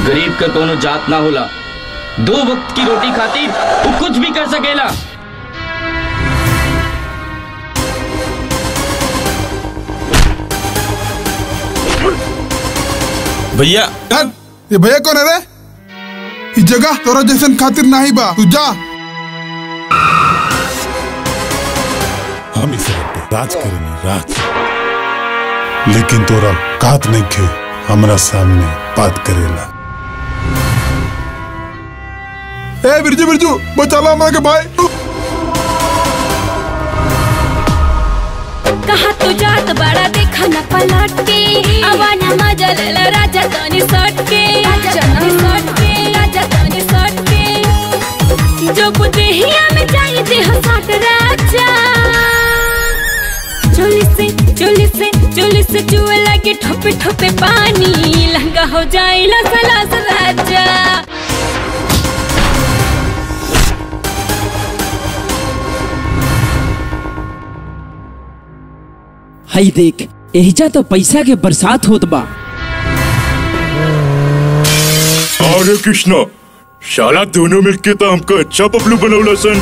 गरीब का कोनो जात ना होला दो वक्त की रोटी खातिर वो कुछ भी कर सकेला भैया यार ये भैया कौन है रे इस जगह तोरा जैसन खातिर नाही बा तू जा हम इस घर पे राज करेंगे राज लेकिन तोरा कात नहीं खे हमरा सामने बात करेला ए बिरजू बिरजू बचा लो हमारे के भाई कहा तू जात बड़ा देखा न पलट के आवाना मजा ले ला राजा तनी सट के राजा तनी सट के राजा तनी सट के जो बुदेहिया में चाहिए दे हो साथ राजा चोली से चोली से चोली से चुए लगे ठोपे ठोपे पानी लहंगा हो जाए लसलास राजा हई देख एहिजा तो पैसा के बरसात होत बा अरे कृष्णा शाला दोनों मिलके तो हमको अच्छा पपलू बनौला सन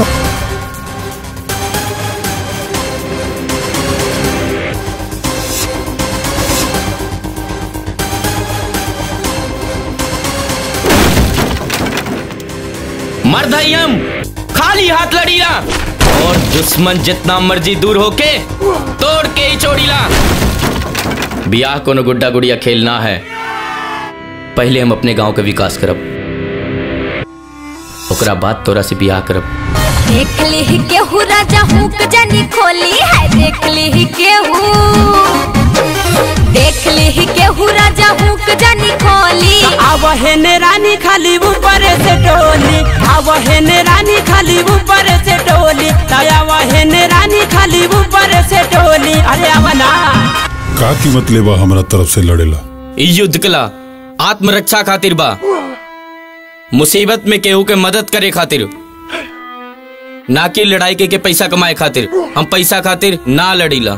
मर्द हई हम खाली हाथ लड़ीला और दुश्मन जितना मर्जी दूर होके तोड़ के ही छोड़ीला बियाह कोनो गुड्डा गुड़िया खेलना है पहले हम अपने गांव के विकास करब ओकरा बाद तोरा से बियाह करब देख ली केहू राजा हुक जानी खोली है देख ली केहू देख ली केहू राजा हुक जानी खोली आवहन रानी खाली ऊपर से टोली आवहन रानी खाली ऊपर से टोली आवहन रानी खाली ऊपर से टोली अरे आवना का कीमत लेबा हमरा तरफ से लड़ेला ई युद्ध कला आत्मरक्षा खातिर बा मुसीबत में केहू के मदद करे खातिर ना कि लड़ाई के, के पैसा कमाए खातिर हम पैसा खातिर ना लड़ीला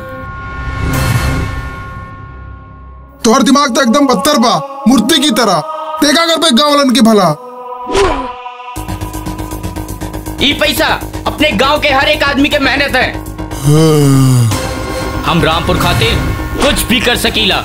तोहर दिमाग तो एकदम बदतर बा मूर्ति की तरह देखा कर पे गाँव वालन के भला ई पैसा अपने गांव के हर एक आदमी के मेहनत है हम रामपुर खातिर कुछ भी कर सकीला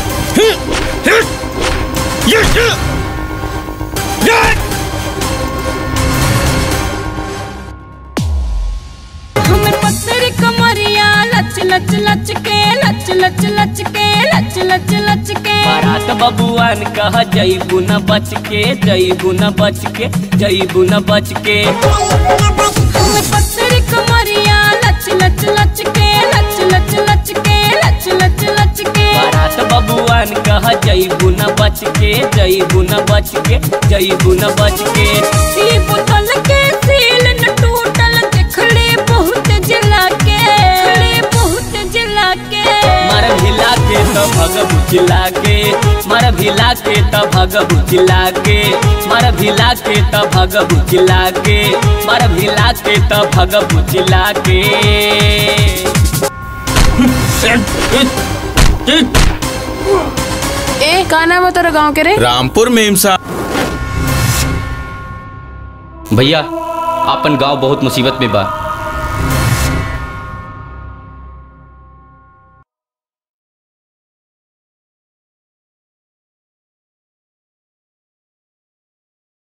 हमें पत्थर कमरिया लच लच लच के लच लच लच के लच लच लच के बारात बबुआन कह जईबू न बच के जईबू न बच के जईबू न बच के हमें पत्थर कमरिया लच लच लच के लच लच लच के लच लच लच के बारात बबुआन कह जईबू न बच के जईबू न बच के जईबू न बच के ई बोतल के सील न टूटल देखले बहुत जला के देखले बहुत जला के मर भिला के तो भग बुझला के मर भिला के तो भग बुझला के मर भिला के तो भग बुझला के मर भिला के तो भग बुझला के ए का नाम है तोरा गाँव के रे रामपुर में हिमसा भैया आपन गांव बहुत मुसीबत में बा